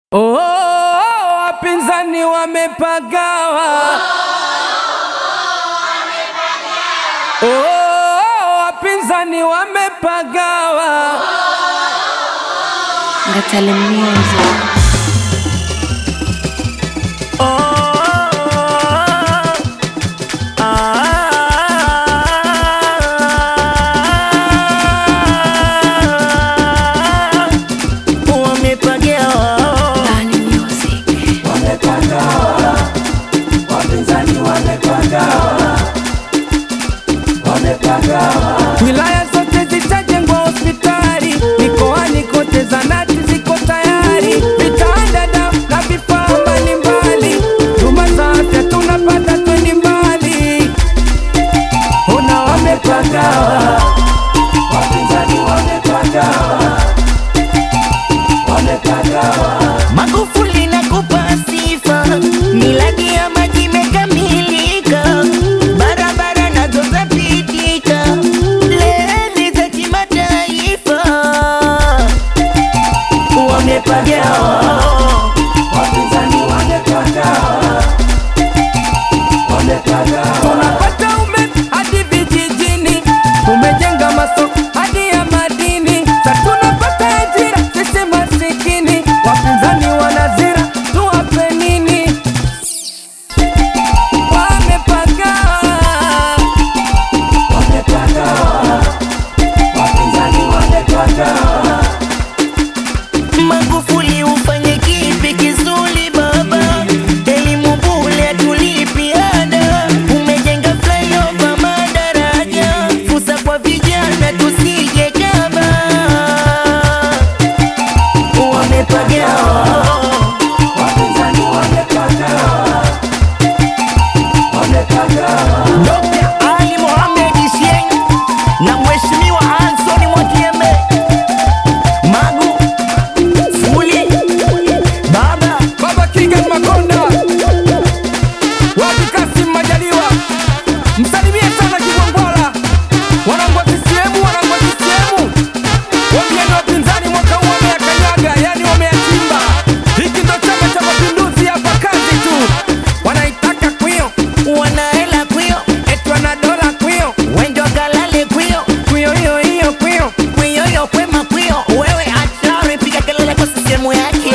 Oh, wapinzani wamepagawa. Oh, wapinzani wamepagawa. Ngatale Music. Ngatale Music. Wilaya zote zitajengwa hospitali, mikoani kote zanati ziko tayari, vitanda dawa na vifaa mbalimbali, huduma za afya tunapata twendi mbali. Ona wamepagawa, wapinzani wamepagawa, wamepagawa. Magufuli nakupa sifa, miradi ya maji imekamilika, barabara nazo zapitika, reli za kimataifa wamepagawa. Wapinzani wamepagawa, wamepagawa. Tunapata umeme hadi vijijini, tumejenga masoko hadi ya madini, sa tunapata ajira sisi masikini. Wapinzani wanazira, tuwape nini? Wamepagawa, wamepagawa, wapinzani wamepagawa. Magufuli ufanye kipi kizuri baba, elimu bure tulipi ada, umejenga flyover madaraja, fursa kwa vijana tusije kama wamepagawa. Wapinzani wamepagawa, wamepagawa. Dr. Ali Mohamed Shein na Mheshimiwa Anthony Mwakyembe Magu Fuli Baba Baba Kigen Makonda, wapi Kasim Majaliwa, msalimie sana Kigwangwala, wanangu wa CCM, wanangu wa CCM, wambieni wapinzani mwaka huu wameyakanyaga, yani wameyachimba. Hiki ndo Chama cha Mapinduzi, hapa kazi tu, wanaitaka kwio, wanaela kwio eti wana dola kwio, wendo kalale kwio kwio hiyo hiyo kwio. kwio yo kwema kwio wewe hatari piga kelele kwa sisemu yake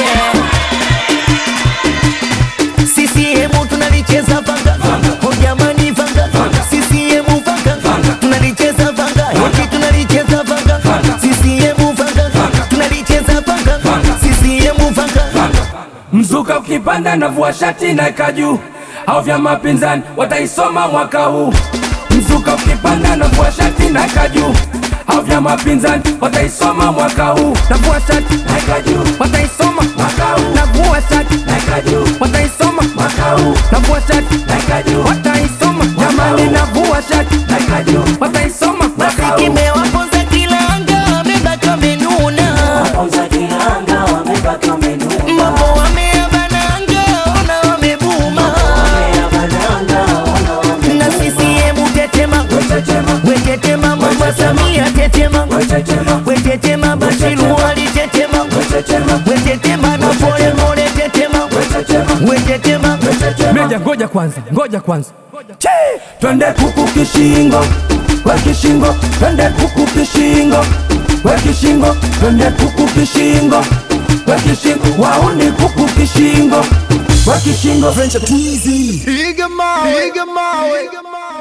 CCM tunalicheza vanga oh jamani vanga CCM vanga tunalicheza vanga hiki tunalicheza vanga CCM vanga tunalicheza vanga CCM vanga Mzuka ukipanda na vua shati na kaju au vya mapinzani wataisoma mwaka huu. Mzuka ukipanda na vua shati na kaju au vya mapinzani wataisoma mwaka huu. Na vua shati na kaju wataisoma mwaka huu. Na vua shati na kaju wataisoma mwaka huu. Na vua shati na kaju wataisoma jamani, na vua shati na kaju wataisoma mwaka huu. kimewaponza kilanga wamebaki wamenuna mambo wameabananga ona wamebuma na CCM tetema wetetema mama Samia tetema wetetema Bashiru Ali tetema wetetema na pole pole tetema wetetema Meja, ngoja kwanza, ngoja kwanza. Che! Twende kuku kishingo, we kishingo, twende kuku kishingo, we kishingo, twende kuku kishingo, we kishingo, wauni kuku kishingo, we kishingo. Piga mawe, piga mawe,